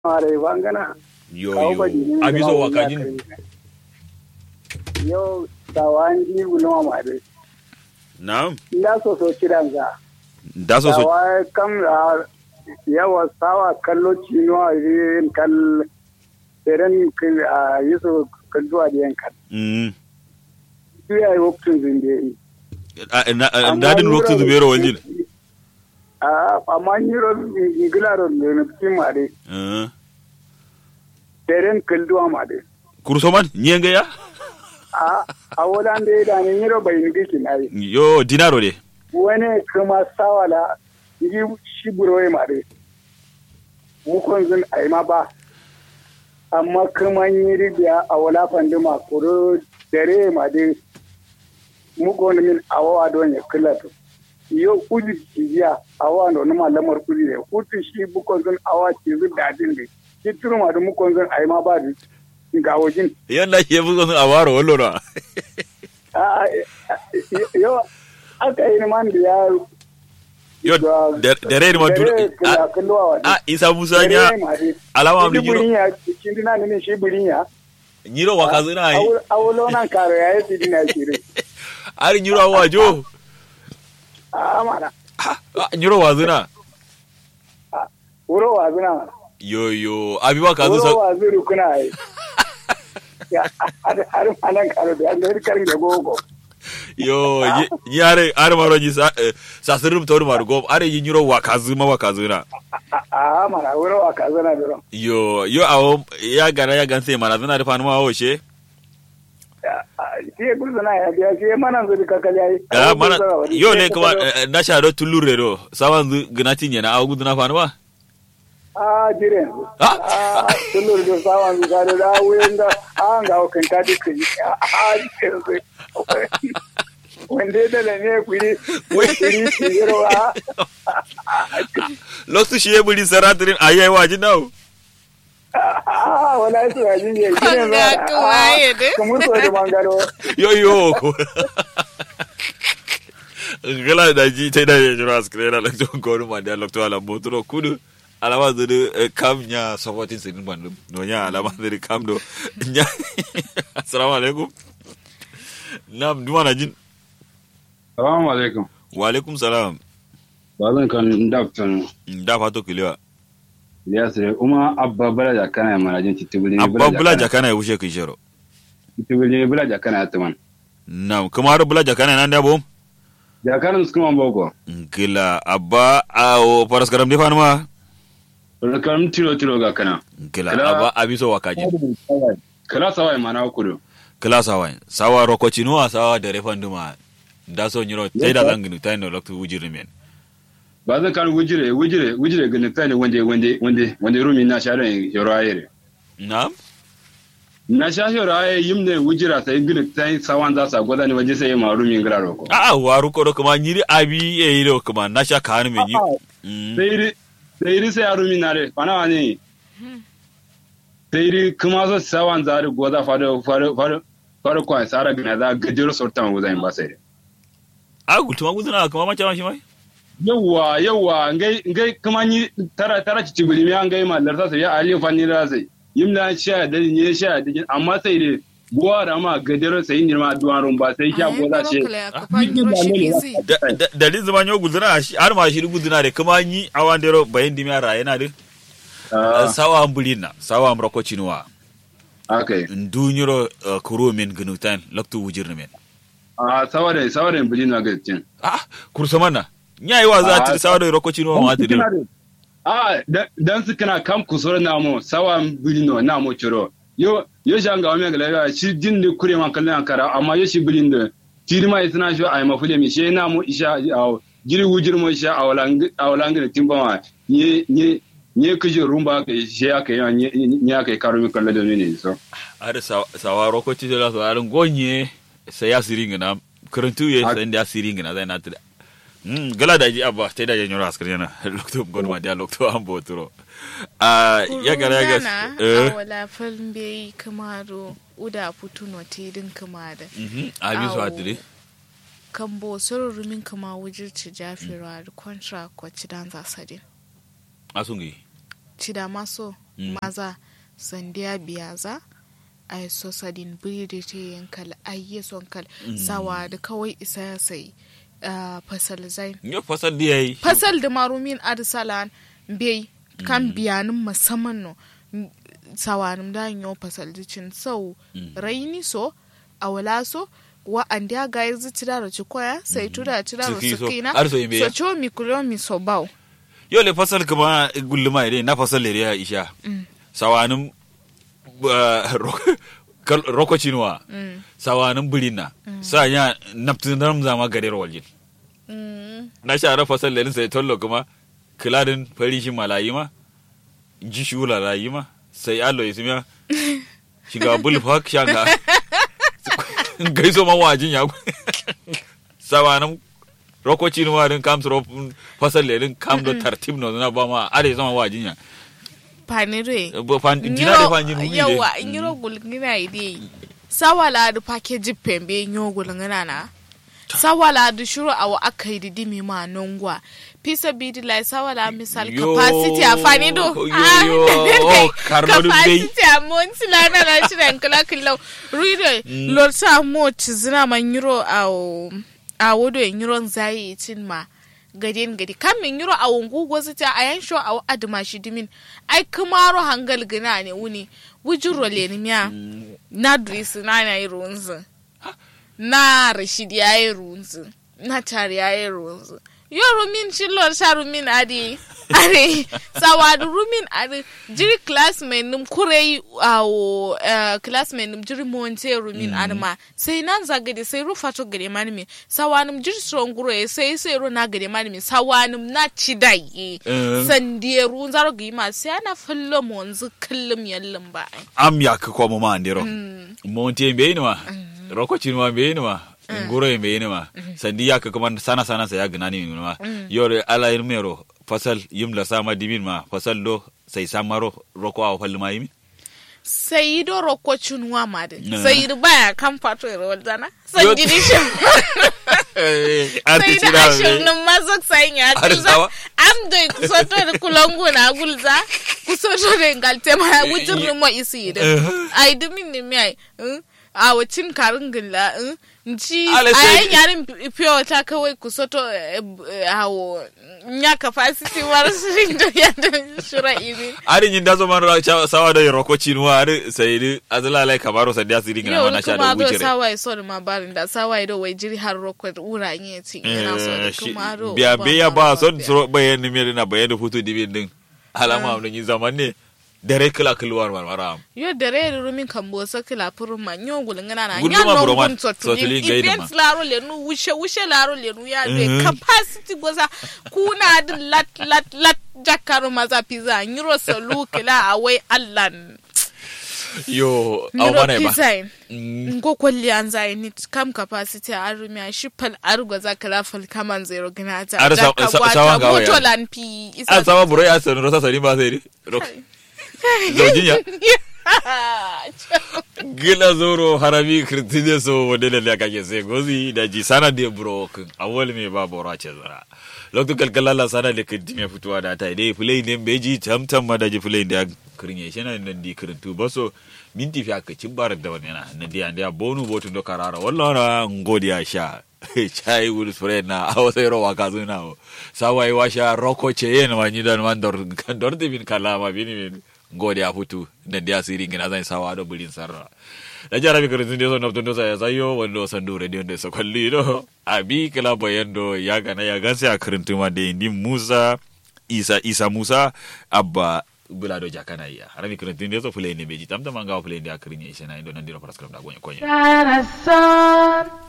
mare bangana yo yo abizo wakajin yo sawanji gulma mare na'am nda so so kiranza da so so sawa kam a yawa sawa kallo cino a yin kal seren a yiso kallo a yin kal mm su ya yi waktun zinde yi dadin lokacin zubero waljin a amma nyiro ngilaro ne kimare eh seren kallo mare kursoman nyenga ya a a wodan da da ne nyiro bai ngi kinai yo dinaro de wani kuma sawala yi shi buroye mare mukon zun ai ma ba amma kuma yi ribiya a wala fanduma kuro dare ma de mukon min awawa don ya kulato yo kuji jiya awa no numa lamar kuji ne kutu shi bukon zun awa ci zu dadin de shi turma da mukon zun ai ma ba ga wajin yanda ye bugo sun awaro wallo na a yo aka yi man da ya yo dare ni ma dun a isa musa nya alama mi nyiro nyiro ya cikin dina ne shi burinya nyiro wakazina ai awulo nan karo ya yi dina shiri ari nyiro awajo a mana Ah, nyiro wazina wuro wa zuna yo yo abi wakazu wuro sa wa zuru kuna yi ya har manan karo da yadda karin da gogo yo yi are are maro ji sa eh, sa sirum tor mar go are yi nyiro wakazu ma wakazu na a mana wuro wa ka zuna da ron yo yo awo ya gara ya ganse mana zina da fanu ma wo she shi ya gurzuna ya biya shi ya mana zuri kakali ya yi Ah, mana yo ne kuma eh, na sha do tulure do sawan zu gnati nyana awu gudu na fanu ma a jire Ah! a tulur da sawan zuka da da wuyan da an ga hukan ta duka yi a jire sai wanda da ne kuri kuri tiyarwa loktu shi ye buri saratirin ayai waji nawo a wala su ya jinje jire Kwanga ka waye ne? kamar so da mangaro yo yo gala da ji tai da jira askre na loktu ko ma da loktu ala motoro kudu alama zuru kam nya supporting sin bandu no nya alama zuru kam do nya assalamu alaikum nam duma na jin Salamu alaikum. wa alaikum salam Ba zan kan daftan da fato kilewa ya sai kuma abba bala da kana mana jin titibuli abba bula jakana ya wuce kishero titibuli bala da kana tuman. nam kuma har bula jakana nan da bom Da kana su kuma boko. gila abba awo paras karam de fanuma Da kan tiro tiro ga kana. gila Kila- abba abiso wakaji Kala sawai mana kudu. kila sawa sawa rokochinuwa sawa da refanduma da so nyiro tai da zanginu tai no loktu wujiri men Ba zan kan wujire wujire wujire ga nufani wande wande wande wande rumi na sha ran yoro ayere. nam Na sha yoro aye yimne wujira sai gina tai sawan za sa gwada ne waje sai ma rumi ngira roko. a waru ko do kuma nyiri abi e iro kuma nasha kan men yi Mm. Sai ri sai ri sai rumi na re fana wani. Sai ri kuma so sawan za ri gwada fado fado fado fado kwa sara gina za gajero sortan wuzai ba sai. a gutuma guduna kuma macha mashi mai yawwa yawwa ngai ngai kuma ni tara tara ci cibili mi an gai mallar sa ya ali fanni da sai yimna sha da ni sha da amma sai dai buwa da ma gadero sai ni ma duwan rum ba sai kya goza ce da da- da din zama nyo guduna shi har ma shi guduna de kuma nyi awandero bayin dimi ara yana de sawa ambulina sawa amrokochinuwa okay ndu nyiro uh, kuro men gnutan loktu wujirni men a saware saware buli na ga cin ah kursamana nyai wa za ta Ah, sawa da rokochinuwa ma ta de a da- dan su kana kam kusur na mo sawa buli no na mo chiro yo yo shanga wa me ga shi din ne kure man kallon kara amma yo shi bulin da tiri ma isna shi ai mafule mi she na mo isha a jiri wujir mo isha a walang a walang da timba ma nye nye nye kuje rumba ka she aka yi nye nye aka yi karo mi kallon da ne so ada sawa, sawa rokochi da so aran gonye sai ya siringa na karantu ye Ah. sai da siringa na zai na tada mm gala da ji abba sai da ya nyoro askar yana lokto gonma da lokto an boturo ah ya gara ya ga eh awala falmbe kamaro uda putuno tidin kamada mhm abi so Awo. atire kambo soro rumin kama wujirci jafira da kontra ko cidan zasadin asungi cida maso maza sandiya biyaza ai so sadin biri te yankal ai son kal sawa da kawai isa ya sai ah, fasal zain yo fasal di yayi fasal da marumin adisalan bai kan biyanin musamman no m- sawanin da yo fasal dicin sau raini so awala so wa andi aga yi zitira da cikoya sai tura tira da Suki so, sukina har so yin biya. so cho mi kulo mi so bau yo le fasal kuma gulluma ide na fasal le ya isha sawanin uh, ro- kal- rokocinwa sawanin birina sa ya naftin ram zama garir waljin Mm. na share fasal le sai tollo kuma kiladin fari shi malayi ma ji shi wula rayi ma sai allo ismiya shiga bulfak shanga gaiso ma wajin ya sawanin rokocin wa din kam suro fasal le din kam do tartib no na ba ma are sama wajin ya panire Bo fan jina da fan jin wuli yawa nyiro gulngina ide sawala da package pembe nyo gulngina na sawala da shuru awa akai didi mi ma nongwa pisa bidi lai sawala misal Yo, capacity a fani do yo, Ah, yo, oh, Carlo dun dai. capacity a monti la na na shirin kala kala ruide lor sa mo chizina ma nyiro awo a wodo nyiro zai tin ma gadin gadi kan min yiro a wungu gwazi ta a yan sho a aduma shi dimin ai kumaro hangal gina ne wuni wujuro le ni miya na drisi na na yi runzu na rashid ya yi runzu na tari ya yi runzu yo rumin shi lor sha rumin adi are sawadu rumin adi jiri classmate nim kurei awo uh, classmate nim jiri monte rumin adi ma sai nan zagade sai rufa to gade mani mi sawanum jiri strong guro e sai sai ro na gade mani mi sawanum na chidai Eh. sandiye run zaro gi ma sai ana fallo monzu kullum yallin ba ai am ya ka ko ma andiro monte be ni ma rokocin ma be ni ma nguro be ni ma sandi ya ka kuma sana sana sa ya gina ni ma yore ala irmero fasal yimla sama dimin ma fasal do sai samaro roko aw falli ma yimi sai do rokko chunwa ma de Eh. sai do baya kan fato e rol zana Yo- san gidi shi sai da ashirin mazok sai ya Har kulza sawa? am do kusoto da kulongo na gulza kusoto da ngalte ma wujin mo isi da ai dumin ne mi ai eh, a wacin karin gilla eh, nci Ale a sai- yan yarin fiyo ta kawai kusoto eh, eh, hawo nya capacity war sirin do ya da shura iri ari nyin da man ra cha- sawa da rokocin wa ari sai di azala lai kamaro sandi asiri gina yau mana sha da kuma do wucire sawaye so da mabarin da sawaye do wai jiri har rokwe ura nye ti yana so da kuma do biya biya ba son biya. suro bayan ni mere na bayan da futu dibin din alama mun yi zaman ne dare kila kilwar marmara yo dare rumin kambo sa kila purun ma nyo gulngana na Gulma nya no buro ma, gun sotuli sotuli gaidi ma. events laro le nu wushe wushe laro le nu ya de Mhm. capacity goza kuna din lat lat lat jakaru maza pizza nyiro solu kila awai allan yo aw nyiro mana ba pizza Mm. ngo kwalli an zai ni kam capacity a rumi a shi fal argo za kala fal kaman zero gina ta Ar sa- jaka sa- gwata sawan gawa ya. moto lan pi an sama buro ya sanu rosa sani ba sai di rok zaujin ya gila zoro harami kirtije so wande da ya kake sai gozi da ji sana de buro kun awol me ba bora ce zara lokto kalkala la sana de kinti me fituwa da ta dai fulai ne beji tamtam ma da ji fulai da kirinye shi na nan di kirintu ba so minti fi aka cin barar da wani na na diya diya bonu botu do karara wallah na ngodi ya sha chai wul spread na awo sai ro waka zuna o sawai washa roko ce yen ma ni dan man dor kan dor de bin kala ma bini bin ngodi ya futu na diya siri ngina zan sawa do bulin sarra da jara bi kirin de so nafto do sa sayo wando sandu radio de so kalli do abi kala bayando ya gana ya ganse a kirin tuma de indi Musa Isa Isa Musa abba bulado jakana iya harami kirin tun de so fulai ne beji tamtam an ga fulai de a kirin ya ishe na indo nan dira paraskram da gonya konya Darasan